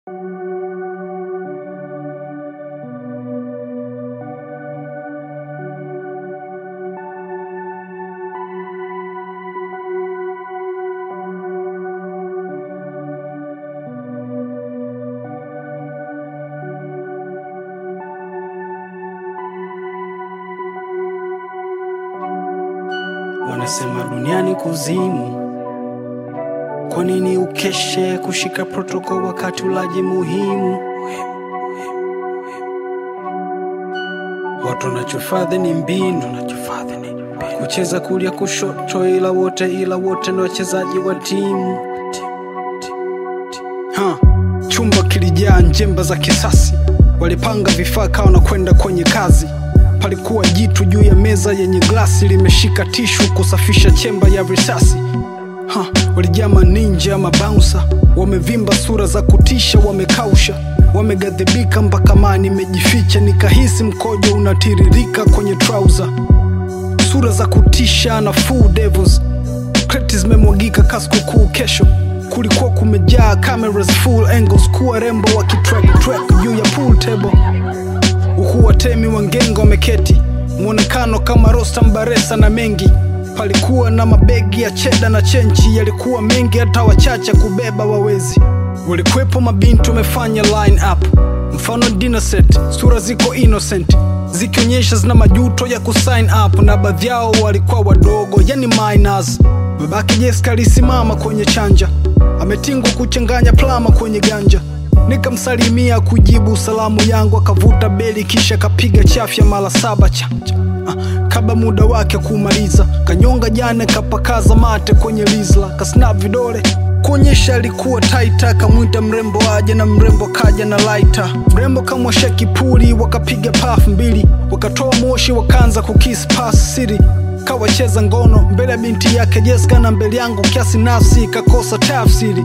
Wanasema duniani kuzimu, kwa nini ukeshe kushika protokol wakati ulaji muhimu? Watu wanachofadhi ni mbinu, kucheza kulia kushoto, ila wote ila wote ni wachezaji wa timu. Ha, chumba kilijaa njemba za kisasi, walipanga vifaa kawa na kwenda kwenye kazi. Palikuwa jitu juu ya meza yenye glasi limeshika tishu kusafisha chemba ya risasi. Ha, walijaa maninja mabaunsa, wamevimba sura za kutisha, wamekausha, wamegadhibika mpaka mani imejificha, nikahisi mkojo unatiririka kwenye trouser. Sura za kutisha na full devils, kreti zimemwagika kaskukuu kesho kulikuwa kumejaa cameras full angles, kuwa rembo wakitrack track juu ya pool table huku watemi wa ngengo wameketi, mwonekano kama Rostam Baresa na mengi. Palikuwa na mabegi ya cheda na chenchi, yalikuwa mengi hata wachache kubeba wawezi. Walikuwepo mabinti wamefanya line up, mfano dinner set, sura ziko innocent zikionyesha zina majuto ya kusign up, na baadhi yao walikuwa wadogo, yani minors. Babake Jessica alisimama kwenye chanja, ametingwa kuchanganya plama kwenye ganja nikamsalimia kujibu salamu yangu, akavuta beli kisha kapiga chafya mara saba chanja ah, kabla muda wake kumaliza, kanyonga jana kapakaza mate kwenye lizla, kasnap vidole kuonyesha alikuwa taita, akamwita mrembo aje na mrembo kaja na laita. Mrembo kamwosha kipuli, wakapiga pafu mbili, wakatoa moshi, wakaanza kukis pas siri kawacheza ngono mbele ya binti yake Jessica na mbele yangu, kiasi nafsi kakosa tafsiri.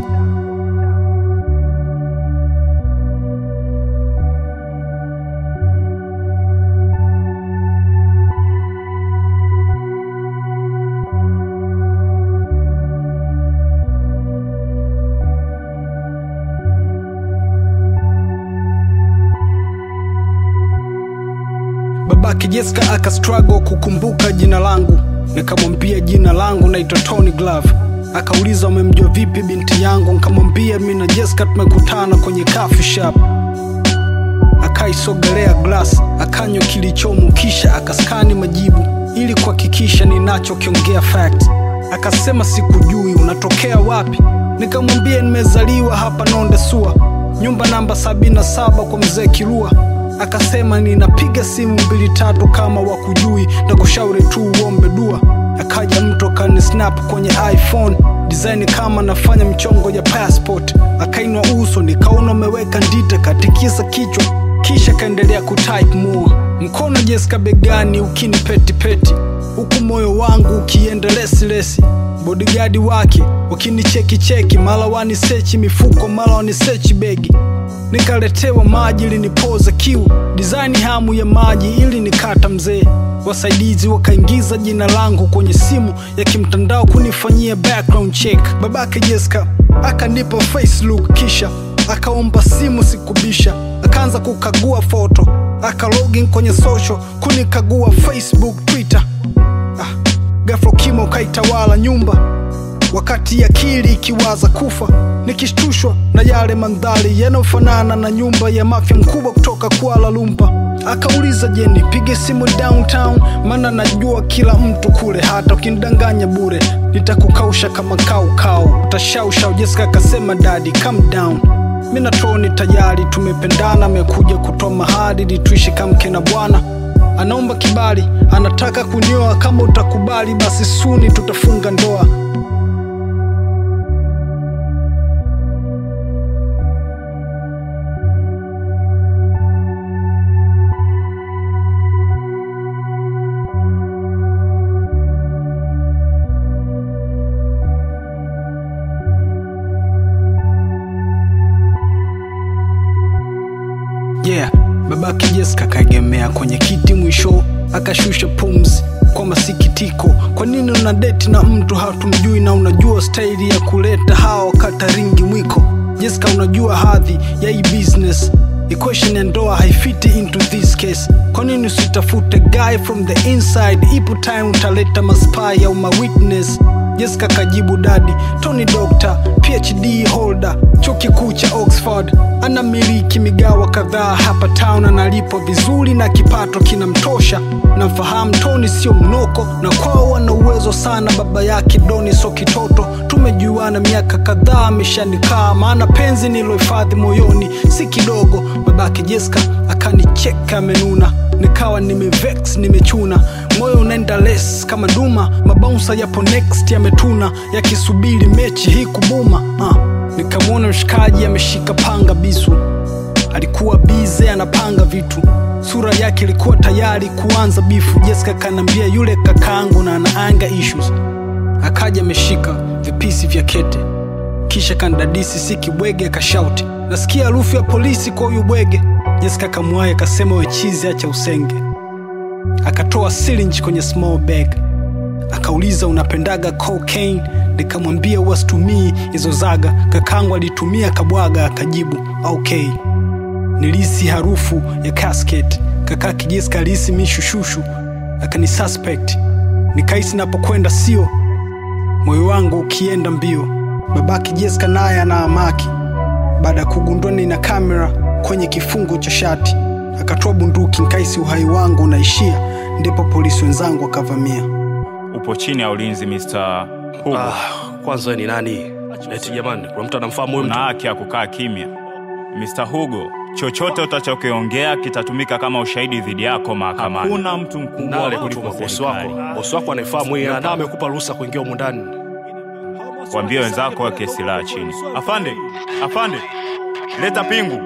Babake Jessica aka struggle kukumbuka jina langu, nikamwambia jina langu naitwa Tony Glove. Akauliza umemjua vipi binti yangu, nikamwambia mimi na Jessica tumekutana kwenye coffee shop. Akaisogelea glass, akanywa kilichomo, kisha akaskani majibu ili kuhakikisha ninachokiongea fact. Akasema sikujui, unatokea wapi? Nikamwambia nimezaliwa hapa Nonde Sua, nyumba namba 77 kwa mzee Kirua akasema ninapiga simu mbili tatu kama wakujui na kushauri tu uombe dua. Akaja mtu akani snap kwenye iPhone design kama nafanya mchongo ya passport. Akainwa uso nikaona umeweka ndita, katikisa kichwa kisha kaendelea kutype more. Mkono Jessica begani ukini peti peti, huku moyo wangu ukienda lesi lesi. Bodyguard wake wakinicheki cheki, mara wanisechi mifuko, mara wanisechi begi nikaletewa maji linipoza kiu, design hamu ya maji ili nikata mzee. Wasaidizi wakaingiza jina langu kwenye simu ya kimtandao kunifanyia background check. Babake Jessica akanipa face look, kisha akaomba simu, sikubisha, akaanza kukagua foto, aka login kwenye social kunikagua Facebook, Twitter. Ah, ghafla ukimya ukaitawala nyumba wakati akili ikiwaza kufa, nikishtushwa na yale mandhari yanayofanana na nyumba ya mafia mkubwa kutoka Kuala Lumpur. Akauliza, je, nipige simu downtown? Maana najua kila mtu kule, hata ukinidanganya bure nitakukausha kama kaukau, utashausha. Jessica akasema, dadi calm down, mi na Tony tayari tumependana, amekuja kutoa mahali ili tuishi kama mke na bwana anaomba kibali, anataka kunioa. Kama utakubali, basi suni tutafunga ndoa. Yeah, babake Jessica kaegemea kwenye kiti, mwisho akashusha pumzi kwa masikitiko. Kwa nini una deti na mtu hatumjui na unajua staili ya kuleta hawa kata ringi mwiko? Jessica, unajua hadhi ya hii business equation ya ndoa haifiti into this case. Kwa nini usitafute guy from the inside? Ipo time utaleta maspy au mawitness. Jessica kajibu dadi, Tony Doctor, PhD holder, chuo kikuu cha Oxford, anamiliki migawa kadhaa hapa town, analipwa vizuri na kipato kinamtosha. Namfahamu Tony sio mnoko, na kwao wana uwezo sana. Baba yake Doni so kitoto, tumejuana miaka kadhaa, ameshanikaa maana penzi nilohifadhi moyoni si kidogo. Babake Jessica akanicheka amenuna, nikawa nimevex nimechuna, moyo unaenda les kama duma, mabaunsa yapo next yametuna, yakisubiri mechi hii kubuma. Uh, nikamwona mshikaji ameshika panga bisu alikuwa bize anapanga vitu, sura yake ilikuwa tayari kuanza bifu. Jessica kanambia yule kakaangu na anaanga issues, akaja ameshika vipisi vya kete, kisha kandadisi si kibwege, akashauti nasikia harufu ya polisi kwa huyu bwege. Jessica kamwaye akasema wechizi, acha usenge. Akatoa syringe kwenye small bag, akauliza unapendaga cocaine? Nikamwambia wasitumii hizo zaga, kakangu alitumia kabwaga, akajibu okay. Nilisi harufu ya casket, kaka Jessica alihisi mishushushu, akani suspect. Nikahisi napokwenda sio, moyo wangu ukienda mbio. Babaki Jessica naye ana amaki, baada ya kugundua nina kamera kwenye kifungo cha shati, akatoa bunduki. Nikahisi uhai wangu unaishia, ndipo polisi wenzangu wakavamia. Upo chini ya ulinzi Mr. Hugo. Ah, kwanza wewe ni nani? Eti jamani, kuna mtu anamfahamu huyu Una mtu? haki ya kukaa kimya. Mr. Hugo, chochote utachokiongea kitatumika kama ushahidi dhidi yako mahakamani. Hakuna mtu mkubwa Nale kuliko kutuma bosi serikali. wako. Bosi wako anaifahamu hii na amekupa ruhusa kuingia humu ndani. Waambie wenzako weke silaha chini. Afande, afande, leta pingu.